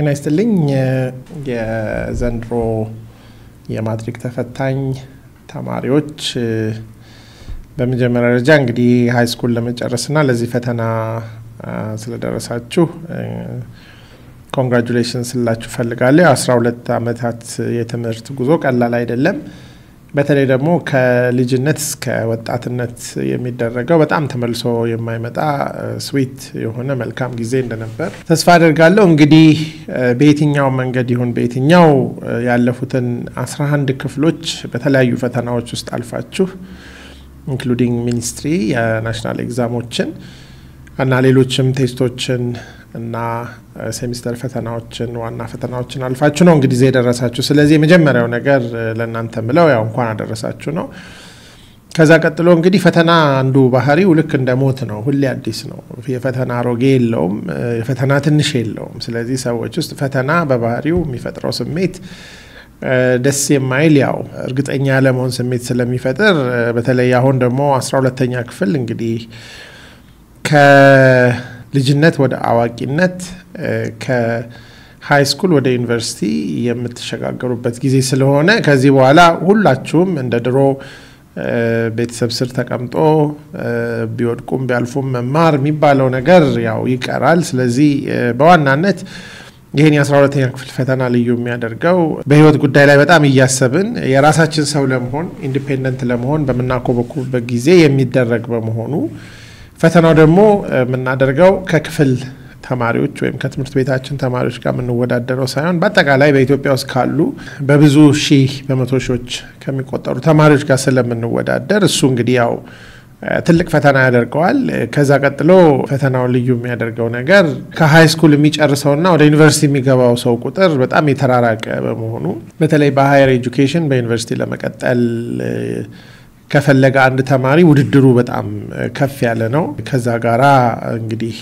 ጤና ይስጥልኝ። የዘንድሮ የማትሪክ ተፈታኝ ተማሪዎች በመጀመሪያ ደረጃ እንግዲህ ሀይ ስኩል ለመጨረስና ለዚህ ፈተና ስለደረሳችሁ ኮንግራጁሌሽን ስላችሁ ፈልጋለሁ። የአስራ ሁለት ዓመታት የትምህርት ጉዞ ቀላል አይደለም። በተለይ ደግሞ ከልጅነት እስከ ወጣትነት የሚደረገው በጣም ተመልሶ የማይመጣ ስዊት የሆነ መልካም ጊዜ እንደነበር ተስፋ አድርጋለሁ። እንግዲህ በየትኛው መንገድ ይሁን በየትኛው ያለፉትን 11 ክፍሎች በተለያዩ ፈተናዎች ውስጥ አልፋችሁ ኢንክሉዲንግ ሚኒስትሪ የናሽናል ኤግዛሞችን እና ሌሎችም ቴስቶችን እና ሴሚስተር ፈተናዎችን ዋና ፈተናዎችን አልፋችሁ ነው እንግዲህ የደረሳችሁ። ስለዚህ የመጀመሪያው ነገር ለእናንተ ምለው ያው እንኳን አደረሳችሁ ነው። ከዛ ቀጥሎ እንግዲህ ፈተና አንዱ ባህሪው ልክ እንደ ሞት ነው፣ ሁሌ አዲስ ነው። የፈተና አሮጌ የለውም፣ የፈተና ትንሽ የለውም። ስለዚህ ሰዎች ውስጥ ፈተና በባህሪው የሚፈጥረው ስሜት ደስ የማይል ያው እርግጠኛ ያለመሆን ስሜት ስለሚፈጥር በተለይ አሁን ደግሞ አስራ ሁለተኛ ክፍል እንግዲህ ከልጅነት ወደ አዋቂነት ከሃይ ስኩል ወደ ዩኒቨርሲቲ የምትሸጋገሩበት ጊዜ ስለሆነ ከዚህ በኋላ ሁላችሁም እንደ ድሮ ቤተሰብ ስር ተቀምጦ ቢወድቁም ቢያልፉም መማር የሚባለው ነገር ያው ይቀራል። ስለዚህ በዋናነት ይህን የአስራ ሁለተኛ ክፍል ፈተና ልዩ የሚያደርገው በህይወት ጉዳይ ላይ በጣም እያሰብን የራሳችን ሰው ለመሆን ኢንዲፔንደንት ለመሆን በምናኮበኩብበት ጊዜ የሚደረግ በመሆኑ ፈተናው ደግሞ የምናደርገው ከክፍል ተማሪዎች ወይም ከትምህርት ቤታችን ተማሪዎች ጋር የምንወዳደረው ሳይሆን በአጠቃላይ በኢትዮጵያ ውስጥ ካሉ በብዙ ሺህ በመቶ ሺዎች ከሚቆጠሩ ተማሪዎች ጋር ስለምንወዳደር እሱ እንግዲህ ያው ትልቅ ፈተና ያደርገዋል። ከዛ ቀጥሎ ፈተናውን ልዩ የሚያደርገው ነገር ከሀይ ስኩል የሚጨርሰውና ወደ ዩኒቨርሲቲ የሚገባው ሰው ቁጥር በጣም የተራራቀ በመሆኑ በተለይ በሀየር ኤጁኬሽን በዩኒቨርሲቲ ለመቀጠል ከፈለገ አንድ ተማሪ ውድድሩ በጣም ከፍ ያለ ነው። ከዛ ጋራ እንግዲህ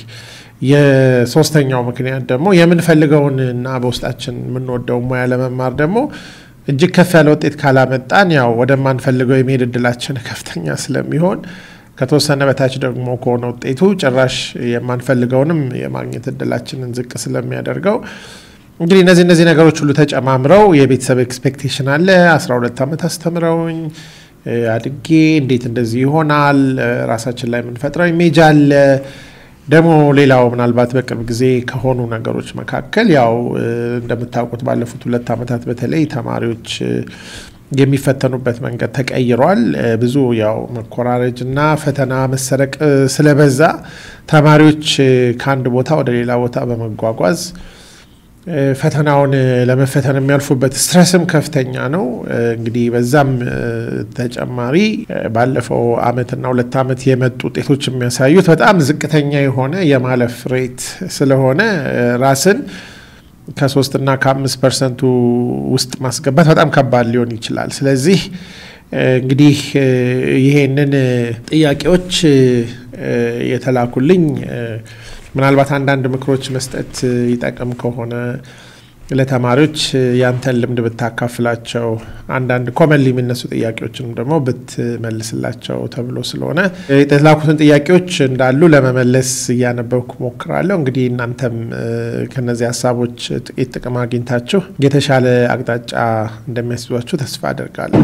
የሶስተኛው ምክንያት ደግሞ የምንፈልገውን እና በውስጣችን የምንወደው ሙያ ለመማር ደግሞ እጅግ ከፍ ያለ ውጤት ካላመጣን ያው ወደማንፈልገው የመሄድ እድላችን ከፍተኛ ስለሚሆን ከተወሰነ በታች ደግሞ ከሆነ ውጤቱ ጭራሽ የማንፈልገውንም የማግኘት እድላችንን ዝቅ ስለሚያደርገው እንግዲህ እነዚህ እነዚህ ነገሮች ሁሉ ተጨማምረው የቤተሰብ ኤክስፔክቴሽን አለ። 12 ዓመት አስተምረውኝ አድጌ እንዴት እንደዚህ ይሆናል፣ ራሳችን ላይ የምንፈጥረው ኢሜጅ አለ። ደግሞ ሌላው ምናልባት በቅርብ ጊዜ ከሆኑ ነገሮች መካከል ያው እንደምታውቁት ባለፉት ሁለት ዓመታት በተለይ ተማሪዎች የሚፈተኑበት መንገድ ተቀይሯል። ብዙ ያው መኮራረጅ እና ፈተና መሰረቅ ስለበዛ ተማሪዎች ከአንድ ቦታ ወደ ሌላ ቦታ በመጓጓዝ ፈተናውን ለመፈተን የሚያልፉበት ስትረስም ከፍተኛ ነው። እንግዲህ በዛም ተጨማሪ ባለፈው አመትና ሁለት ዓመት የመጡ ውጤቶች የሚያሳዩት በጣም ዝቅተኛ የሆነ የማለፍ ሬት ስለሆነ ራስን ከሶስትና ከአምስት ፐርሰንቱ ውስጥ ማስገባት በጣም ከባድ ሊሆን ይችላል። ስለዚህ እንግዲህ ይሄንን ጥያቄዎች የተላኩልኝ ምናልባት አንዳንድ ምክሮች መስጠት ይጠቅም ከሆነ ለተማሪዎች ያንተን ልምድ ብታካፍላቸው አንዳንድ ኮመንሊ የሚነሱ ጥያቄዎችንም ደግሞ ብትመልስላቸው ተብሎ ስለሆነ የተላኩትን ጥያቄዎች እንዳሉ ለመመለስ እያነበብኩ ሞክራለሁ። እንግዲህ እናንተም ከነዚህ ሀሳቦች ጥቂት ጥቅም አግኝታችሁ የተሻለ አቅጣጫ እንደሚያስዟችሁ ተስፋ አደርጋለሁ።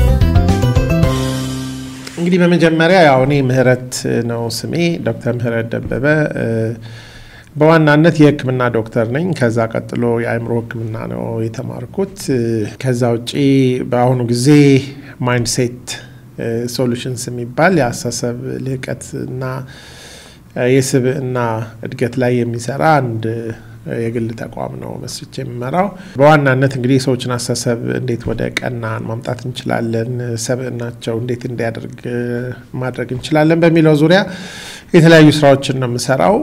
እንግዲህ በመጀመሪያ ያው እኔ ምህረት ነው ስሜ፣ ዶክተር ምህረት ደበበ በዋናነት የሕክምና ዶክተር ነኝ። ከዛ ቀጥሎ የአእምሮ ሕክምና ነው የተማርኩት። ከዛ ውጪ በአሁኑ ጊዜ ማይንድሴት ሶሉሽንስ የሚባል የአስተሳሰብ ልህቀት እና የስብዕና እድገት ላይ የሚሰራ አንድ የግል ተቋም ነው መስርቼ የምመራው። በዋናነት እንግዲህ የሰዎችን አስተሳሰብ እንዴት ወደ ቀና ማምጣት እንችላለን፣ ሰብዕናቸው እንዴት እንዲያደርግ ማድረግ እንችላለን በሚለው ዙሪያ የተለያዩ ስራዎችን ነው የምሰራው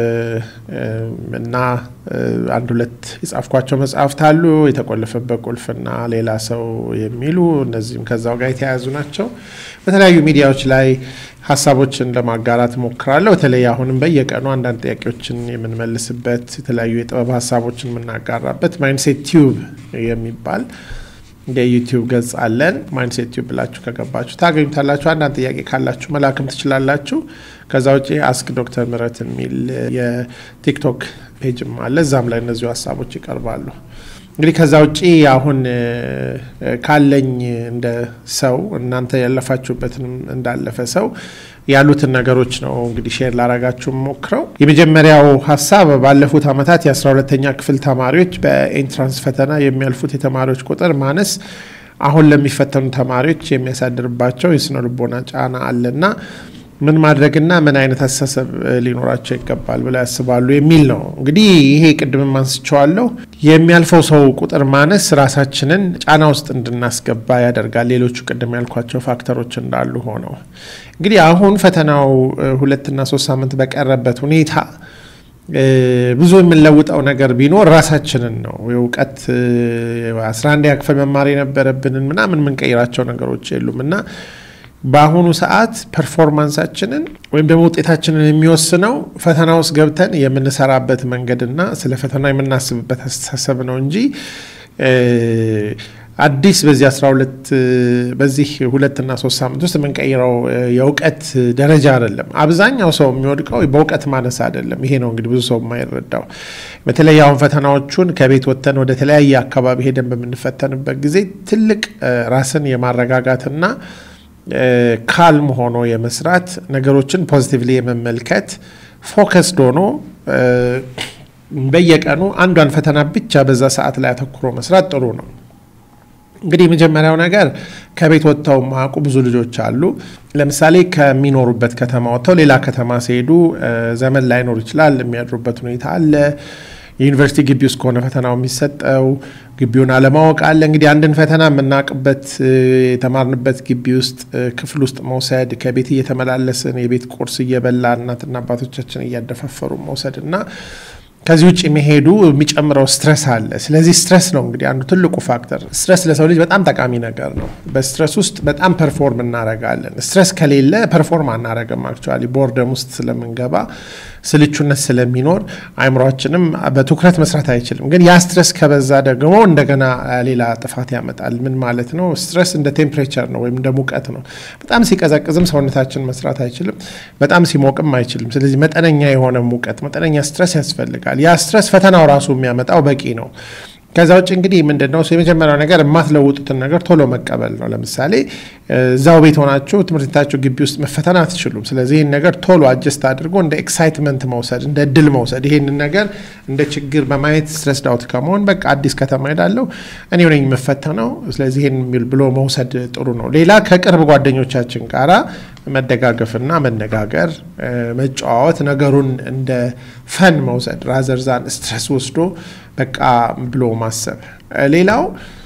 እና አንድ ሁለት የጻፍኳቸው መጽሐፍት አሉ። የተቆለፈበት ቁልፍና ሌላ ሰው የሚሉ እነዚህም ከዛው ጋር የተያያዙ ናቸው። በተለያዩ ሚዲያዎች ላይ ሀሳቦችን ለማጋራት ሞክራለሁ። በተለይ አሁንም በየቀኑ አንዳንድ ጥያቄዎችን የምንመልስበት የተለያዩ የጥበብ ሀሳቦችን የምናጋራበት ማይንድሴት ቲዩብ የሚባል የዩቲዩብ ገጽ አለን። ማይንድሴት ዩቲዩብ ብላችሁ ከገባችሁ ታገኙታላችሁ። አንዳንድ ጥያቄ ካላችሁ መላክም ትችላላችሁ። ከዛ ውጭ አስክ ዶክተር ምህረት የሚል የቲክቶክ ፔጅም አለ። እዛም ላይ እነዚሁ ሀሳቦች ይቀርባሉ። እንግዲህ ከዛ ውጭ አሁን ካለኝ እንደ ሰው እናንተ ያለፋችሁበትንም እንዳለፈ ሰው ያሉትን ነገሮች ነው እንግዲህ ሼር ላረጋችሁ ሞክረው። የመጀመሪያው ሀሳብ ባለፉት ዓመታት የአስራ ሁለተኛ ክፍል ተማሪዎች በኤንትራንስ ፈተና የሚያልፉት የተማሪዎች ቁጥር ማነስ አሁን ለሚፈተኑ ተማሪዎች የሚያሳድርባቸው የስነ ልቦና ጫና አለና ምን ማድረግና ምን አይነት አስተሳሰብ ሊኖራቸው ይገባል ብለው ያስባሉ የሚል ነው። እንግዲህ ይሄ ቅድምም አንስቼዋለሁ። የሚያልፈው ሰው ቁጥር ማነስ ራሳችንን ጫና ውስጥ እንድናስገባ ያደርጋል። ሌሎቹ ቅድም ያልኳቸው ፋክተሮች እንዳሉ ሆነው እንግዲህ አሁን ፈተናው ሁለትና ሶስት ሳምንት በቀረበት ሁኔታ ብዙ የምንለውጠው ነገር ቢኖር ራሳችንን ነው። የእውቀት አስራ አንድ ክፍል መማር የነበረብንን ምናምን የምንቀይራቸው ነገሮች የሉም እና በአሁኑ ሰዓት ፐርፎርማንሳችንን ወይም ደግሞ ውጤታችንን የሚወስነው ፈተና ውስጥ ገብተን የምንሰራበት መንገድና ስለ ፈተና የምናስብበት አስተሳሰብ ነው እንጂ አዲስ በዚህ 12 በዚህ ሁለትና ሶስት ሳምንት ውስጥ የምንቀይረው የእውቀት ደረጃ አይደለም። አብዛኛው ሰው የሚወድቀው በእውቀት ማነስ አይደለም። ይሄ ነው እንግዲህ ብዙ ሰው የማይረዳው። በተለይ አሁን ፈተናዎቹን ከቤት ወጥተን ወደ ተለያየ አካባቢ ሄደን በምንፈተንበት ጊዜ ትልቅ ራስን የማረጋጋትና ካልም ሆኖ የመስራት ነገሮችን ፖዚቲቭሊ የመመልከት ፎከስድ ሆኖ በየቀኑ አንዷን ፈተና ብቻ በዛ ሰዓት ላይ አተኩሮ መስራት ጥሩ ነው። እንግዲህ የመጀመሪያው ነገር ከቤት ወጥተው ማያውቁ ብዙ ልጆች አሉ። ለምሳሌ ከሚኖሩበት ከተማ ወጥተው ሌላ ከተማ ሲሄዱ ዘመን ላይኖር ይችላል። የሚያድሩበት ሁኔታ አለ። የዩኒቨርሲቲ ግቢ ውስጥ ከሆነ ፈተናው የሚሰጠው ግቢውን አለማወቅ አለ። እንግዲህ አንድን ፈተና የምናውቅበት የተማርንበት ግቢ ውስጥ ክፍል ውስጥ መውሰድ፣ ከቤት እየተመላለስን የቤት ቁርስ እየበላ እናትና አባቶቻችን እያደፋፈሩ መውሰድ እና ከዚህ ውጭ መሄዱ የሚጨምረው ስትረስ አለ። ስለዚህ ስትረስ ነው እንግዲህ አንዱ ትልቁ ፋክተር። ስትረስ ለሰው ልጅ በጣም ጠቃሚ ነገር ነው። በስትረስ ውስጥ በጣም ፐርፎርም እናረጋለን። ስትረስ ከሌለ ፐርፎርም አናረግም። አክቹዋሊ ቦርደም ውስጥ ስለምንገባ ስልቹነት ስለሚኖር አይምሯችንም በትኩረት መስራት አይችልም። ግን ያ ስትረስ ከበዛ ደግሞ እንደገና ሌላ ጥፋት ያመጣል። ምን ማለት ነው? ስትረስ እንደ ቴምፕሬቸር ነው ወይም እንደ ሙቀት ነው። በጣም ሲቀዘቅዝም ሰውነታችን መስራት አይችልም፣ በጣም ሲሞቅም አይችልም። ስለዚህ መጠነኛ የሆነ ሙቀት፣ መጠነኛ ስትረስ ያስፈልጋል። ያ ስትረስ ፈተናው ራሱ የሚያመጣው በቂ ነው። ከዛ ውጭ እንግዲህ ምንድን ነው የመጀመሪያው ነገር የማትለውጡትን ነገር ቶሎ መቀበል ነው። ለምሳሌ እዛው ቤት ሆናችሁ ትምህርት ቤታችሁ ግቢ ውስጥ መፈተን አትችሉም። ስለዚህ ይህን ነገር ቶሎ አጀስት አድርጎ እንደ ኤክሳይትመንት መውሰድ፣ እንደ እድል መውሰድ፣ ይህንን ነገር እንደ ችግር በማየት ስትረስ ዳውት ከመሆን በቃ አዲስ ከተማ ሄዳለሁ እኔ ነኝ የምፈተነው፣ ስለዚህ ይህን ብሎ መውሰድ ጥሩ ነው። ሌላ ከቅርብ ጓደኞቻችን ጋራ መደጋገፍና መነጋገር፣ መጨዋወት፣ ነገሩን እንደ ፈን መውሰድ ራዘርዛን ስትረስ ወስዶ በቃ ብሎ ማሰብ። ሌላው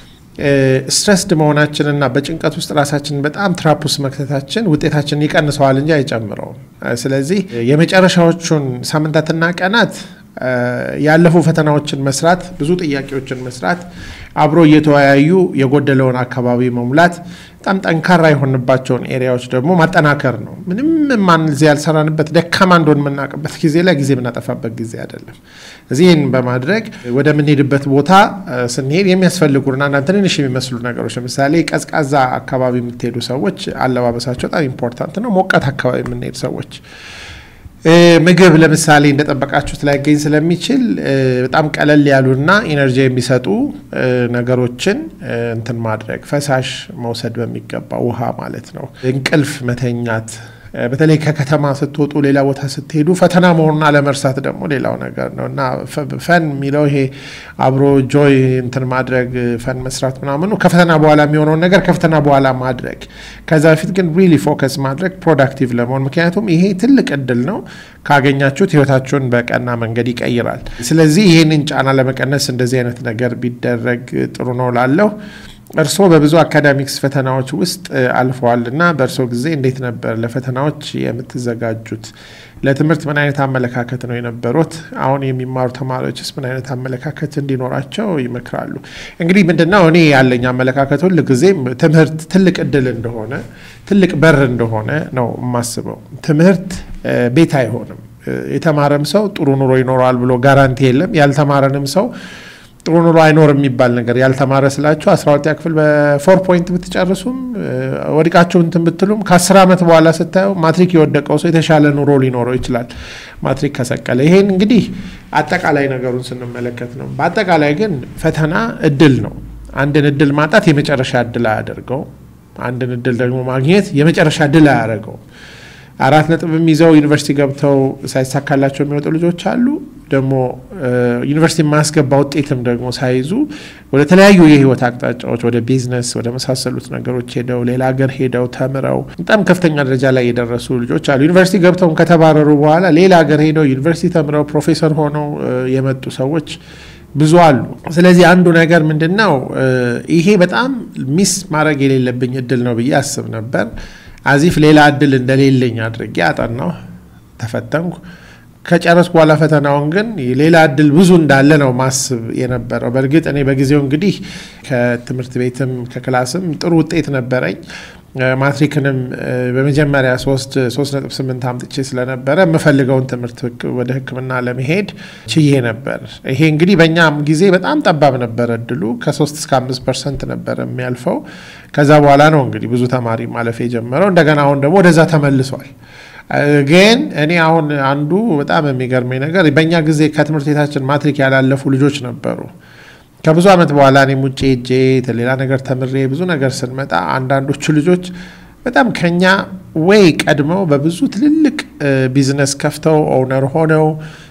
ስትረስድ መሆናችንና በጭንቀት ውስጥ ራሳችንን በጣም ትራፕ ውስጥ መክተታችን ውጤታችንን ይቀንሰዋል እንጂ አይጨምረውም። ስለዚህ የመጨረሻዎቹን ሳምንታትና ቀናት ያለፉ ፈተናዎችን መስራት፣ ብዙ ጥያቄዎችን መስራት፣ አብሮ እየተወያዩ የጎደለውን አካባቢ መሙላት፣ በጣም ጠንካራ የሆንባቸውን ኤሪያዎች ደግሞ ማጠናከር ነው። ምንም ማን እዚህ ያልሰራንበት ደካማ እንደሆን የምናውቅበት ጊዜ ላይ ጊዜ የምናጠፋበት ጊዜ አይደለም። እዚህ ይህን በማድረግ ወደምንሄድበት ቦታ ስንሄድ የሚያስፈልጉን አንዳንድ ትንንሽ የሚመስሉ ነገሮች ለምሳሌ ቀዝቃዛ አካባቢ የምትሄዱ ሰዎች አለባበሳቸው በጣም ኢምፖርታንት ነው። ሞቃት አካባቢ የምንሄድ ሰዎች ምግብ ለምሳሌ እንደጠበቃችሁት ላይገኝ ስለሚችል በጣም ቀለል ያሉና ኢነርጂ የሚሰጡ ነገሮችን እንትን ማድረግ፣ ፈሳሽ መውሰድ በሚገባ ውሃ ማለት ነው። እንቅልፍ መተኛት በተለይ ከከተማ ስትወጡ ሌላ ቦታ ስትሄዱ ፈተና መሆኑን አለመርሳት ደግሞ ሌላው ነገር ነው እና ፈን የሚለው ይሄ አብሮ ጆይ እንትን ማድረግ ፈን መስራት ምናምኑ ከፈተና በኋላ የሚሆነውን ነገር ከፈተና በኋላ ማድረግ፣ ከዛ በፊት ግን ሪሊ ፎከስ ማድረግ ፕሮዳክቲቭ ለመሆን ምክንያቱም ይሄ ትልቅ እድል ነው። ካገኛችሁት ህይወታችሁን በቀና መንገድ ይቀይራል። ስለዚህ ይህንን ጫና ለመቀነስ እንደዚህ አይነት ነገር ቢደረግ ጥሩ ነው ላለሁ እርስዎ በብዙ አካዳሚክስ ፈተናዎች ውስጥ አልፈዋል እና በእርስዎ ጊዜ እንዴት ነበር ለፈተናዎች የምትዘጋጁት? ለትምህርት ምን አይነት አመለካከት ነው የነበሩት? አሁን የሚማሩ ተማሪዎችስ ምን አይነት አመለካከት እንዲኖራቸው ይመክራሉ? እንግዲህ ምንድነው እኔ ያለኝ አመለካከት ሁል ጊዜም ትምህርት ትልቅ እድል እንደሆነ ትልቅ በር እንደሆነ ነው የማስበው። ትምህርት ቤት አይሆንም። የተማረም ሰው ጥሩ ኑሮ ይኖረዋል ብሎ ጋራንቲ የለም። ያልተማረንም ሰው ጥሩ ኑሮ አይኖር የሚባል ነገር ያልተማረ ስላችሁ አስራ ሁለተኛ ክፍል በፎር ፖይንት ብትጨርሱም ወድቃችሁ እንትን ብትሉም ከአስር ዓመት በኋላ ስታየው ማትሪክ የወደቀው ሰው የተሻለ ኑሮ ሊኖረው ይችላል ማትሪክ ከሰቀለ። ይሄን እንግዲህ አጠቃላይ ነገሩን ስንመለከት ነው። በአጠቃላይ ግን ፈተና እድል ነው። አንድን እድል ማጣት የመጨረሻ እድል አያደርገው። አንድን እድል ደግሞ ማግኘት የመጨረሻ እድል አያደርገው። አራት ነጥብም ይዘው ዩኒቨርሲቲ ገብተው ሳይሳካላቸው የሚወጡ ልጆች አሉ። ደግሞ ዩኒቨርሲቲ የማያስገባ ውጤትም ደግሞ ሳይዙ ወደ ተለያዩ የህይወት አቅጣጫዎች ወደ ቢዝነስ ወደ መሳሰሉት ነገሮች ሄደው ሌላ ሀገር ሄደው ተምረው በጣም ከፍተኛ ደረጃ ላይ የደረሱ ልጆች አሉ። ዩኒቨርሲቲ ገብተውም ከተባረሩ በኋላ ሌላ ሀገር ሄደው ዩኒቨርሲቲ ተምረው ፕሮፌሰር ሆነው የመጡ ሰዎች ብዙ አሉ። ስለዚህ አንዱ ነገር ምንድን ነው፣ ይሄ በጣም ሚስ ማድረግ የሌለብኝ እድል ነው ብዬ አስብ ነበር። አዚፍ ሌላ እድል እንደሌለኝ አድርጌ አጠናሁ፣ ተፈተንኩ። ከጨረስኩ በኋላ ፈተናውን ግን ሌላ እድል ብዙ እንዳለ ነው ማስብ የነበረው። በእርግጥ እኔ በጊዜው እንግዲህ ከትምህርት ቤትም ከክላስም ጥሩ ውጤት ነበረኝ። ማትሪክንም በመጀመሪያ ሶስት ሶስት ነጥብ ስምንት አምጥቼ ስለነበረ የምፈልገውን ትምህርት ወደ ሕክምና ለመሄድ ችዬ ነበር። ይሄ እንግዲህ በእኛም ጊዜ በጣም ጠባብ ነበረ እድሉ ከሶስት እስከ አምስት ፐርሰንት ነበረ የሚያልፈው። ከዛ በኋላ ነው እንግዲህ ብዙ ተማሪ ማለፍ የጀመረው። እንደገና አሁን ደግሞ ወደዛ ተመልሷል። ግን እኔ አሁን አንዱ በጣም የሚገርመኝ ነገር በእኛ ጊዜ ከትምህርት ቤታችን ማትሪክ ያላለፉ ልጆች ነበሩ። ከብዙ ዓመት በኋላ እኔም ውጭ ሄጄ ሌላ ነገር ተምሬ ብዙ ነገር ስንመጣ አንዳንዶቹ ልጆች በጣም ከኛ ወይ ቀድመው በብዙ ትልልቅ ቢዝነስ ከፍተው ኦውነር ሆነው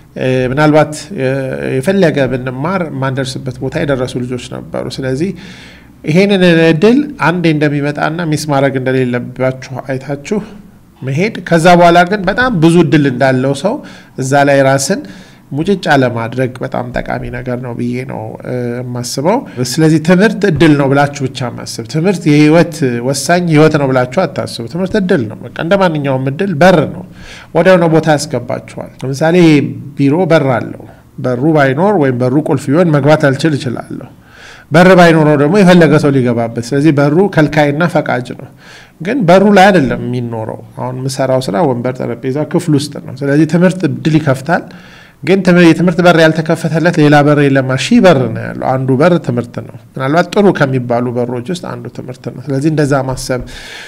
ምናልባት የፈለገ ብንማር የማንደርስበት ቦታ የደረሱ ልጆች ነበሩ። ስለዚህ ይሄንን እድል አንዴ እንደሚመጣና ሚስ ማድረግ እንደሌለባችሁ አይታችሁ መሄድ ከዛ በኋላ ግን በጣም ብዙ እድል እንዳለው ሰው እዛ ላይ ራስን ሙጭጫ ለማድረግ በጣም ጠቃሚ ነገር ነው ብዬ ነው የማስበው። ስለዚህ ትምህርት እድል ነው ብላችሁ ብቻ ማስብ። ትምህርት የህይወት ወሳኝ ህይወት ነው ብላችሁ አታስቡ። ትምህርት እድል ነው። በቃ እንደ ማንኛውም እድል በር ነው፣ ወዲያው ነው ቦታ ያስገባችኋል። ለምሳሌ ቢሮ በር አለው። በሩ ባይኖር ወይም በሩ ቁልፍ ቢሆን መግባት አልችል እችላለሁ። በር ባይኖረው ደግሞ የፈለገ ሰው ሊገባበት። ስለዚህ በሩ ከልካይና ፈቃጅ ነው። ግን በሩ ላይ አይደለም የሚኖረው። አሁን የምሰራው ስራ ወንበር፣ ጠረጴዛ ክፍል ውስጥ ነው። ስለዚህ ትምህርት እድል ይከፍታል። ግን የትምህርት በር ያልተከፈተለት ሌላ በር የለም። ሺህ በር ነው ያለው። አንዱ በር ትምህርት ነው። ምናልባት ጥሩ ከሚባሉ በሮች ውስጥ አንዱ ትምህርት ነው። ስለዚህ እንደዛ ማሰብ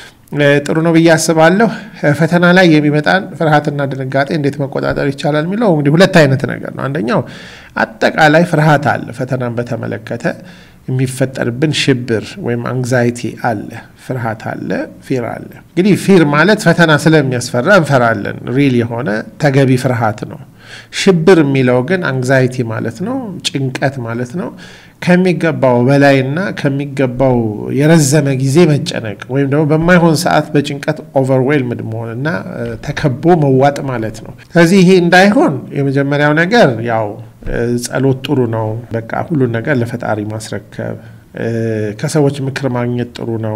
ጥሩ ነው ብዬ አስባለሁ። ፈተና ላይ የሚመጣን ፍርሃትና ድንጋጤ እንዴት መቆጣጠር ይቻላል የሚለው እንግዲህ ሁለት አይነት ነገር ነው። አንደኛው አጠቃላይ ፍርሃት አለ። ፈተናን በተመለከተ የሚፈጠርብን ሽብር ወይም አንግዛይቲ አለ፣ ፍርሃት አለ፣ ፊር አለ። እንግዲህ ፊር ማለት ፈተና ስለሚያስፈራ እንፈራለን። ሪል የሆነ ተገቢ ፍርሃት ነው። ሽብር የሚለው ግን አንግዛይቲ ማለት ነው፣ ጭንቀት ማለት ነው። ከሚገባው በላይና ከሚገባው የረዘመ ጊዜ መጨነቅ ወይም ደግሞ በማይሆን ሰዓት በጭንቀት ኦቨርዌልምድ መሆንና ተከቦ መዋጥ ማለት ነው። ስለዚህ ይሄ እንዳይሆን የመጀመሪያው ነገር ያው ጸሎት ጥሩ ነው። በቃ ሁሉን ነገር ለፈጣሪ ማስረከብ፣ ከሰዎች ምክር ማግኘት ጥሩ ነው።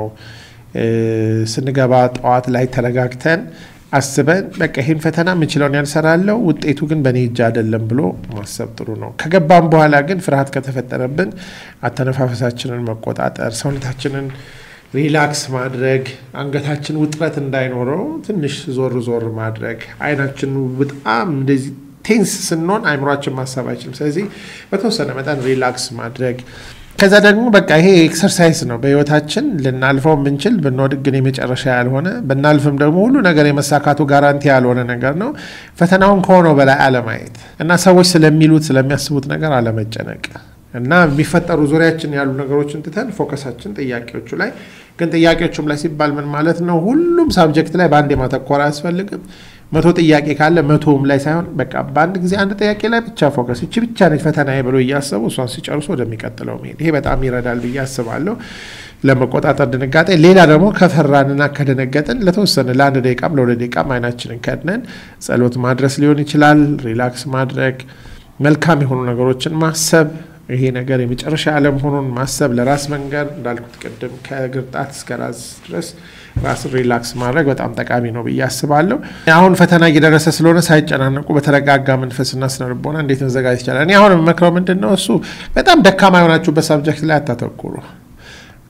ስንገባ ጠዋት ላይ ተረጋግተን አስበን በቃ ይህን ፈተና የምችለውን ያልሰራለው ውጤቱ ግን በእኔ እጅ አይደለም ብሎ ማሰብ ጥሩ ነው። ከገባም በኋላ ግን ፍርሃት ከተፈጠረብን አተነፋፈሳችንን መቆጣጠር፣ ሰውነታችንን ሪላክስ ማድረግ፣ አንገታችን ውጥረት እንዳይኖረው ትንሽ ዞር ዞር ማድረግ፣ አይናችን በጣም እንደዚህ ቴንስ ስንሆን አይምሯችን ማሰብ አይችልም። ስለዚህ በተወሰነ መጠን ሪላክስ ማድረግ ከዛ ደግሞ በቃ ይሄ ኤክሰርሳይዝ ነው። በህይወታችን ልናልፈው የምንችል ብንወድቅ ግን የመጨረሻ ያልሆነ ብናልፍም ደግሞ ሁሉ ነገር የመሳካቱ ጋራንቲ ያልሆነ ነገር ነው። ፈተናውን ከሆነው በላይ አለማየት እና ሰዎች ስለሚሉት ስለሚያስቡት ነገር አለመጨነቅ እና የሚፈጠሩ ዙሪያችን ያሉ ነገሮችን ትተን ፎከሳችን ጥያቄዎቹ ላይ ግን ጥያቄዎቹም ላይ ሲባል ምን ማለት ነው? ሁሉም ሳብጀክት ላይ በአንድ ማተኮር አያስፈልግም። መቶ ጥያቄ ካለ መቶውም ላይ ሳይሆን በቃ በአንድ ጊዜ አንድ ጥያቄ ላይ ብቻ ፎከስ፣ እቺ ብቻ ነች ፈተና ብሎ እያሰቡ እሷን ሲጨርሱ ወደሚቀጥለው መሄድ፣ ይሄ በጣም ይረዳል ብዬ አስባለሁ ለመቆጣጠር ድንጋጤ። ሌላ ደግሞ ከፈራንና ከደነገጥን ለተወሰነ ለአንድ ደቂቃም ለሁለት ደቂቃም አይናችንን ከድነን ጸሎት ማድረስ ሊሆን ይችላል። ሪላክስ ማድረግ፣ መልካም የሆኑ ነገሮችን ማሰብ ይሄ ነገር የመጨረሻ አለመሆኑን ማሰብ፣ ለራስ መንገር እንዳልኩት ቅድም ከእግር ጣት እስከ ራስ ድረስ ራስን ሪላክስ ማድረግ በጣም ጠቃሚ ነው ብዬ አስባለሁ። አሁን ፈተና እየደረሰ ስለሆነ ሳይጨናነቁ በተረጋጋ መንፈስና ስነ ልቦና እንዴት መዘጋጀት ይቻላል? እኔ አሁን የምመክረው ምንድን ነው እሱ በጣም ደካማ የሆናችሁበት ሳብጀክት ላይ አታተኩሩ።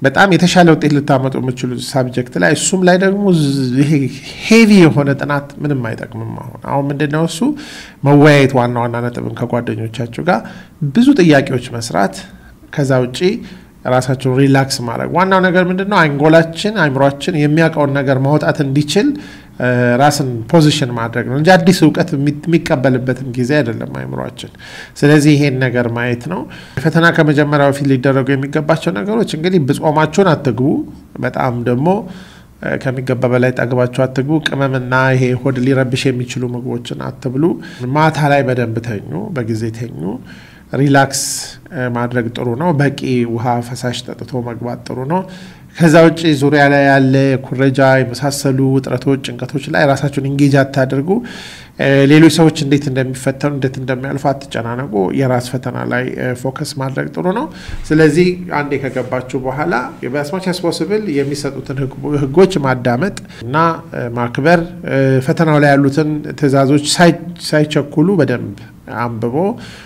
በጣም የተሻለ ውጤት ልታመጡ የምችሉ ሳብጀክት ላይ እሱም ላይ ደግሞ ይሄ ሄቪ የሆነ ጥናት ምንም አይጠቅምም። አሁን አሁን ምንድነው እሱ መወያየት ዋና ዋና ነጥብን ከጓደኞቻችሁ ጋር ብዙ ጥያቄዎች መስራት ከዛ ውጪ ራሳቸውን ሪላክስ ማድረግ ዋናው ነገር ምንድን ነው? አንጎላችን አይምሯችን የሚያውቀውን ነገር ማውጣት እንዲችል ራስን ፖዚሽን ማድረግ ነው እንጂ አዲስ እውቀት የሚቀበልበትም ጊዜ አይደለም አይምሯችን። ስለዚህ ይሄን ነገር ማየት ነው። ፈተና ከመጀመሪያ በፊት ሊደረጉ የሚገባቸው ነገሮች እንግዲህ ብጾማችሁን አትግቡ። በጣም ደግሞ ከሚገባ በላይ ጠግባችሁ አትግቡ። ቅመምና ይሄ ሆድ ሊረብሽ የሚችሉ ምግቦችን አትብሉ። ማታ ላይ በደንብ ተኙ፣ በጊዜ ተኙ። ሪላክስ ማድረግ ጥሩ ነው። በቂ ውሃ፣ ፈሳሽ ጠጥቶ መግባት ጥሩ ነው። ከዛ ውጭ ዙሪያ ላይ ያለ ኩረጃ የመሳሰሉ ውጥረቶች፣ ጭንቀቶች ላይ ራሳችሁን ኢንጌጅ አታደርጉ። ሌሎች ሰዎች እንዴት እንደሚፈተኑ እንዴት እንደሚያልፉ አትጨናነቁ። የራስ ፈተና ላይ ፎከስ ማድረግ ጥሩ ነው። ስለዚህ አንዴ ከገባችሁ በኋላ በአስማች ያስፖስብል የሚሰጡትን ሕጎች ማዳመጥ እና ማክበር፣ ፈተናው ላይ ያሉትን ትዕዛዞች ሳይቸኩሉ በደንብ አንብቦ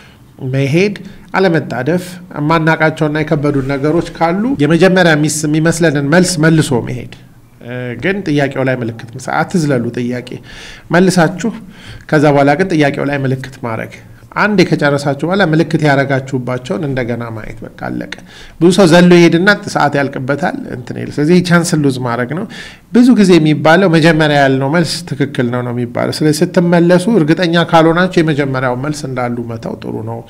መሄድ አለመጣደፍ፣ የማናቃቸውና የከበዱን ነገሮች ካሉ የመጀመሪያ የሚመስለንን መልስ መልሶ መሄድ ግን ጥያቄው ላይ ምልክት አትዝለሉ። ጥያቄ መልሳችሁ ከዛ በኋላ ግን ጥያቄው ላይ ምልክት ማድረግ አንዴ ከጨረሳችሁ በኋላ ምልክት ያደረጋችሁባቸውን እንደገና ማየት በቃ አለቀ። ብዙ ሰው ዘሎ ይሄድና ሰዓት ያልቅበታል እንትን ይል። ስለዚህ ቻንስ ሉዝ ማድረግ ነው። ብዙ ጊዜ የሚባለው መጀመሪያ ያልነው መልስ ትክክል ነው ነው የሚባለው። ስለዚህ ስትመለሱ እርግጠኛ ካልሆናችሁ የመጀመሪያው መልስ እንዳሉ መተው ጥሩ ነው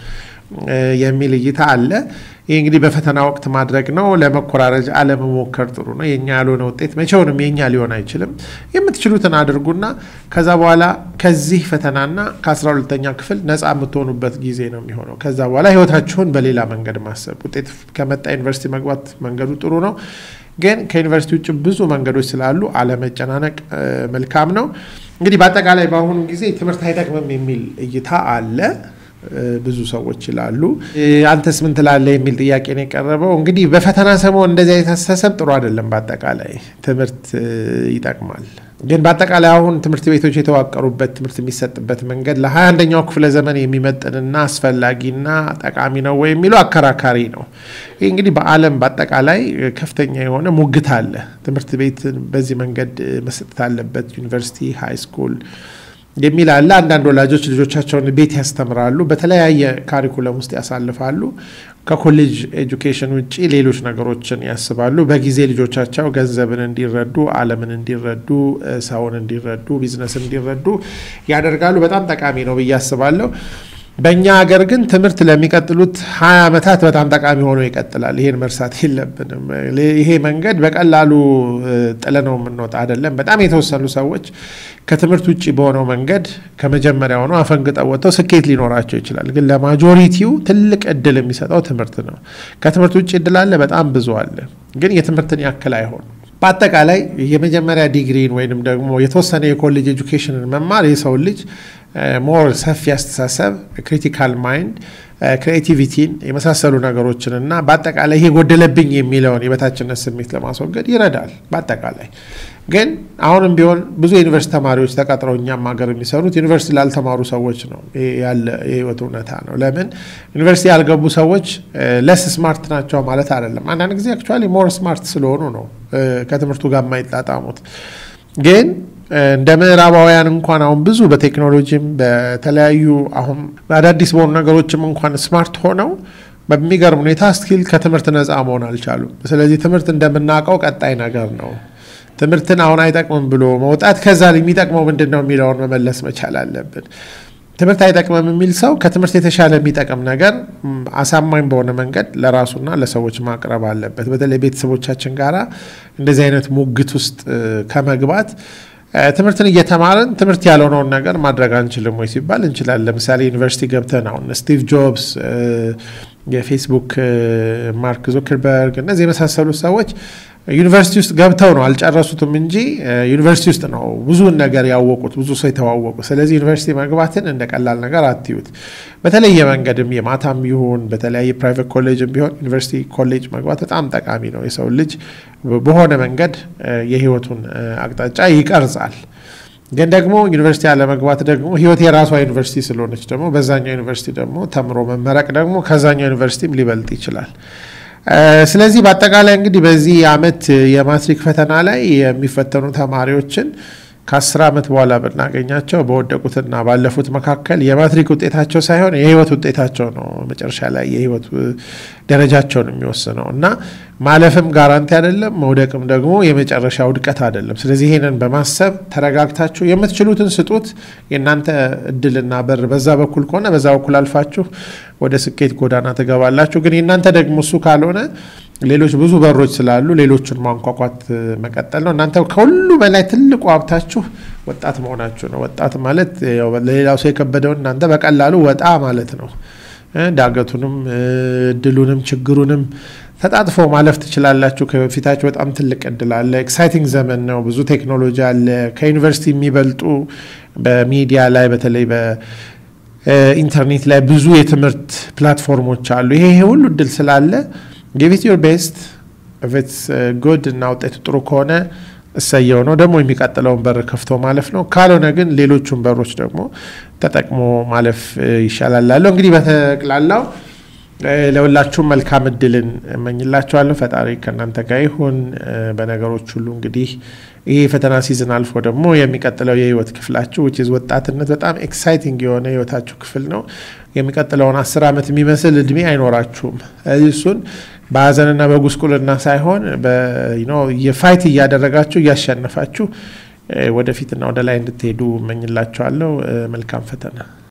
የሚል እይታ አለ። ይህ እንግዲህ በፈተና ወቅት ማድረግ ነው። ለመኮራረጅ አለመሞከር ጥሩ ነው። የኛ ያልሆነ ውጤት መቼውንም የኛ ሊሆን አይችልም። የምትችሉትን አድርጉና ከዛ በኋላ ከዚህ ፈተናና ከአስራ ሁለተኛ ክፍል ነፃ የምትሆኑበት ጊዜ ነው የሚሆነው። ከዛ በኋላ ህይወታችሁን በሌላ መንገድ ማሰብ። ውጤት ከመጣ ዩኒቨርሲቲ መግባት መንገዱ ጥሩ ነው፣ ግን ከዩኒቨርሲቲ ውጭ ብዙ መንገዶች ስላሉ አለመጨናነቅ መልካም ነው። እንግዲህ በአጠቃላይ በአሁኑ ጊዜ ትምህርት አይጠቅምም የሚል እይታ አለ። ብዙ ሰዎች ይላሉ። አንተስ ምን ትላለህ የሚል ጥያቄ ነው የቀረበው። እንግዲህ በፈተና ሰሞን እንደዚህ አይነት አስተሳሰብ ጥሩ አይደለም። በአጠቃላይ ትምህርት ይጠቅማል፣ ግን በአጠቃላይ አሁን ትምህርት ቤቶች የተዋቀሩበት ትምህርት የሚሰጥበት መንገድ ለሀያ አንደኛው ክፍለ ዘመን የሚመጥንና አስፈላጊና ጠቃሚ ነው ወይ የሚለው አከራካሪ ነው። ይህ እንግዲህ በዓለም በአጠቃላይ ከፍተኛ የሆነ ሙግት አለ። ትምህርት ቤት በዚህ መንገድ መሰጠት አለበት፣ ዩኒቨርሲቲ፣ ሃይ ስኩል የሚል አለ። አንዳንድ ወላጆች ልጆቻቸውን ቤት ያስተምራሉ፣ በተለያየ ካሪኩለም ውስጥ ያሳልፋሉ። ከኮሌጅ ኤጁኬሽን ውጭ ሌሎች ነገሮችን ያስባሉ። በጊዜ ልጆቻቸው ገንዘብን እንዲረዱ፣ ዓለምን እንዲረዱ፣ ሰውን እንዲረዱ፣ ቢዝነስ እንዲረዱ ያደርጋሉ። በጣም ጠቃሚ ነው ብዬ አስባለሁ። በእኛ ሀገር ግን ትምህርት ለሚቀጥሉት ሀያ ዓመታት በጣም ጠቃሚ ሆኖ ይቀጥላል። ይሄን መርሳት የለብንም። ይሄ መንገድ በቀላሉ ጥለነው የምንወጣ አይደለም። በጣም የተወሰኑ ሰዎች ከትምህርት ውጭ በሆነው መንገድ ከመጀመሪያ ሆነው አፈንግጠው ወጥተው ስኬት ሊኖራቸው ይችላል። ግን ለማጆሪቲው ትልቅ እድል የሚሰጠው ትምህርት ነው። ከትምህርት ውጭ እድል አለ፣ በጣም ብዙ አለ። ግን የትምህርትን ያክል አይሆንም። በአጠቃላይ የመጀመሪያ ዲግሪን ወይንም ደግሞ የተወሰነ የኮሌጅ ኤጁኬሽንን መማር የሰው ልጅ ሞር ሰፊ አስተሳሰብ፣ ክሪቲካል ማይንድ፣ ክሬቲቪቲን የመሳሰሉ ነገሮችን እና በአጠቃላይ ይሄ ጎደለብኝ የሚለውን የበታችነት ስሜት ለማስወገድ ይረዳል። በአጠቃላይ ግን አሁንም ቢሆን ብዙ የዩኒቨርሲቲ ተማሪዎች ተቀጥረው እኛም ሀገር የሚሰሩት ዩኒቨርሲቲ ላልተማሩ ሰዎች ነው። ያለ የህይወት እውነታ ነው። ለምን ዩኒቨርሲቲ ያልገቡ ሰዎች ለስ ስማርት ናቸው ማለት አይደለም። አንዳንድ ጊዜ አክቹዋሊ ሞር ስማርት ስለሆኑ ነው ከትምህርቱ ጋር የማይጣጣሙት ግን እንደ ምዕራባውያን እንኳን አሁን ብዙ በቴክኖሎጂም በተለያዩ አሁን አዳዲስ በሆኑ ነገሮችም እንኳን ስማርት ሆነው በሚገርም ሁኔታ ስቲል ከትምህርት ነፃ መሆን አልቻሉም። ስለዚህ ትምህርት እንደምናውቀው ቀጣይ ነገር ነው። ትምህርትን አሁን አይጠቅምም ብሎ መውጣት ከዛ የሚጠቅመው ምንድን ነው የሚለውን መመለስ መቻል አለብን። ትምህርት አይጠቅምም የሚል ሰው ከትምህርት የተሻለ የሚጠቅም ነገር አሳማኝ በሆነ መንገድ ለራሱና ለሰዎች ማቅረብ አለበት። በተለይ ቤተሰቦቻችን ጋራ እንደዚህ አይነት ሙግት ውስጥ ከመግባት ትምህርትን እየተማርን ትምህርት ያልሆነውን ነገር ማድረግ አንችልም ወይ ሲባል እንችላለን። ለምሳሌ ዩኒቨርሲቲ ገብተን አሁን ስቲቭ ጆብስ፣ የፌስቡክ ማርክ ዙከርበርግ እነዚህ የመሳሰሉ ሰዎች ዩኒቨርሲቲ ውስጥ ገብተው ነው አልጨረሱትም እንጂ ዩኒቨርሲቲ ውስጥ ነው ብዙውን ነገር ያወቁት፣ ብዙ ሰው የተዋወቁ። ስለዚህ ዩኒቨርሲቲ መግባትን እንደ ቀላል ነገር አትዩት። በተለየ መንገድም የማታም ይሁን በተለያየ ፕራይቬት ኮሌጅም ቢሆን ዩኒቨርሲቲ ኮሌጅ መግባት በጣም ጠቃሚ ነው። የሰው ልጅ በሆነ መንገድ የህይወቱን አቅጣጫ ይቀርጻል። ግን ደግሞ ዩኒቨርሲቲ አለመግባት ደግሞ ህይወት የራሷ ዩኒቨርሲቲ ስለሆነች ደግሞ በዛኛው ዩኒቨርሲቲ ደግሞ ተምሮ መመረቅ ደግሞ ከዛኛው ዩኒቨርሲቲም ሊበልጥ ይችላል። ስለዚህ በአጠቃላይ እንግዲህ በዚህ አመት የማትሪክ ፈተና ላይ የሚፈተኑ ተማሪዎችን ከአስር ዓመት በኋላ ብናገኛቸው በወደቁትና ባለፉት መካከል የማትሪክ ውጤታቸው ሳይሆን የህይወት ውጤታቸው ነው መጨረሻ ላይ የህይወት ደረጃቸውን የሚወስነው እና ማለፍም ጋራንቲ አይደለም፣ መውደቅም ደግሞ የመጨረሻ ውድቀት አይደለም። ስለዚህ ይህንን በማሰብ ተረጋግታችሁ የምትችሉትን ስጡት። የእናንተ እድልና በር በዛ በኩል ከሆነ በዛ በኩል አልፋችሁ ወደ ስኬት ጎዳና ትገባላችሁ። ግን የእናንተ ደግሞ እሱ ካልሆነ ሌሎች ብዙ በሮች ስላሉ ሌሎቹን ማንኳኳት መቀጠል ነው። እናንተ ከሁሉ በላይ ትልቁ ሀብታችሁ ወጣት መሆናችሁ ነው። ወጣት ማለት ለሌላው ሰው የከበደውን እናንተ በቀላሉ ወጣ ማለት ነው። ዳገቱንም እድሉንም ችግሩንም ተጣጥፎ ማለፍ ትችላላችሁ። ከፊታችሁ በጣም ትልቅ እድል አለ። ኤክሳይቲንግ ዘመን ነው። ብዙ ቴክኖሎጂ አለ። ከዩኒቨርሲቲ የሚበልጡ በሚዲያ ላይ በተለይ በኢንተርኔት ላይ ብዙ የትምህርት ፕላትፎርሞች አሉ። ይሄ ሁሉ እድል ስላለ ጊቪት ዩር ቤስት ኢትስ ጉድ እና ውጤቱ ጥሩ ከሆነ እሰየው ነው። ደግሞ የሚቀጥለውን በር ከፍቶ ማለፍ ነው። ካልሆነ ግን ሌሎቹን በሮች ደግሞ ተጠቅሞ ማለፍ ይሻላል ላለው እንግዲህ በጠቅላላው ለሁላችሁም መልካም እድልን እመኝላችኋለሁ። ፈጣሪ ከእናንተ ጋር ይሁን በነገሮች ሁሉ። እንግዲህ ይህ የፈተና ሲዝን አልፎ ደግሞ የሚቀጥለው የህይወት ክፍላችሁ ዊች ኢዝ ወጣትነት በጣም ኤክሳይቲንግ የሆነ የህይወታችሁ ክፍል ነው። የሚቀጥለውን አስር ዓመት የሚመስል እድሜ አይኖራችሁም። እሱን በሀዘንና በጉስቁልና ሳይሆን የፋይት እያደረጋችሁ እያሸነፋችሁ ወደፊትና ወደ ላይ እንድትሄዱ እመኝላችኋለሁ። መልካም ፈተና